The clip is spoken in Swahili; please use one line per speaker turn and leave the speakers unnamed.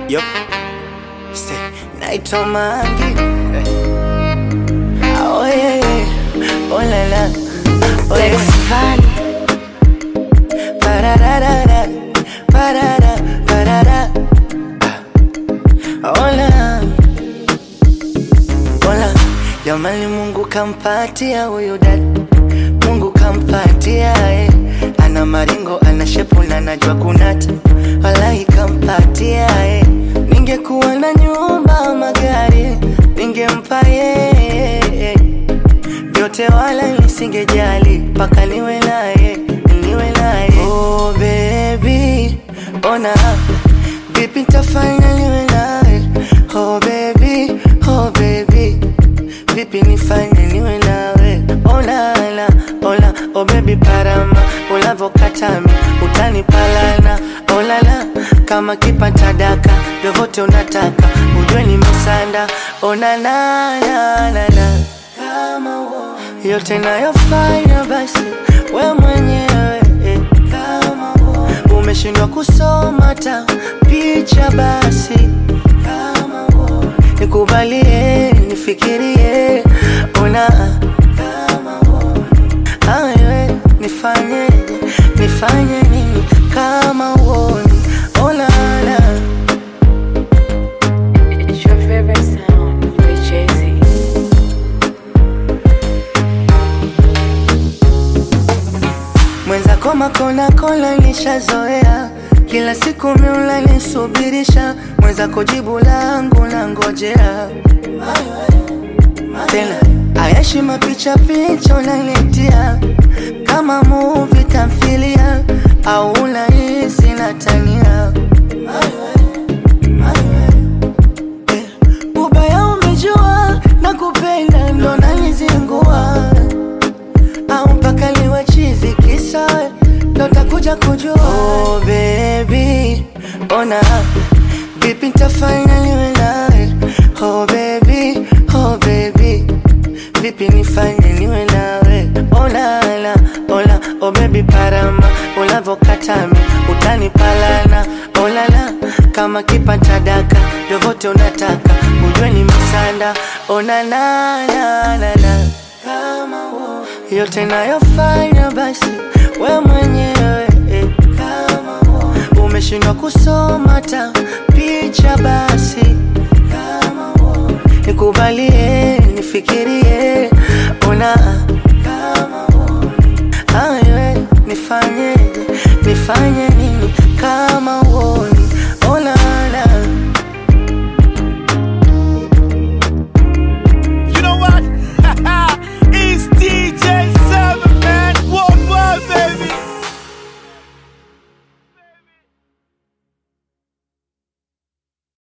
Yup. Say, naitwa Mangi. Oh yeah, yeah. Oh la la. Oh
Lex
yeah.
Van,
Pararara. Parara. Parara. Hola. Hola. Jamani Mungu kampatia huyu dada. Mungu kampatia eh. Ana maringo, ana shepu na najua kunata. Wallahi kampatia eh. Ningekuwa na nyumba, magari ningempa yeye vyote wala nisingejali mpaka niwe naye niwe naye oh baby ona vipi nitafanya niwe naye oh baby oh baby vipi nifanye niwe nawe olala ola oh baby parama ulavokatami utanipalana olala kama kipata daka vyovyote unataka ujue nimesanda onanananana kama uo yote nayofanya basi we mwenyewe eh, kama uo umeshindwa kusoma ta picha basi kama uo nikubalie nifikirie ona kama uo awe nifanyeje nifanye nini kama uoni onana
it's your favorite sound with Jay-Z.
mwenzako makona kola nishazoea kila siku miula nisubirisha mwenzako jibu langu na ngojea tena ayashi mapicha picha unanitia kama muvi tamthilia au unahisi natania Eh, ubaya umejua na kupenda ndo nanizingua au mpaka liwe chizi kisa ndo takuja kujua oh, baby ona vipi ntafanya niwe nawe oh, baby oh, baby vipi nifanye niwe nawe olala ola oh, baby parama ulavokatami utanipalana olala kama kipata daka vyovyote unataka ujue ni misanda onanananana kama uo yote nayofanya basi we mwenyewe eh, kama uo umeshindwa kusoma ta picha basi kama uo nikubalie nifikirie ona kama uo awe nifanyeje nifanye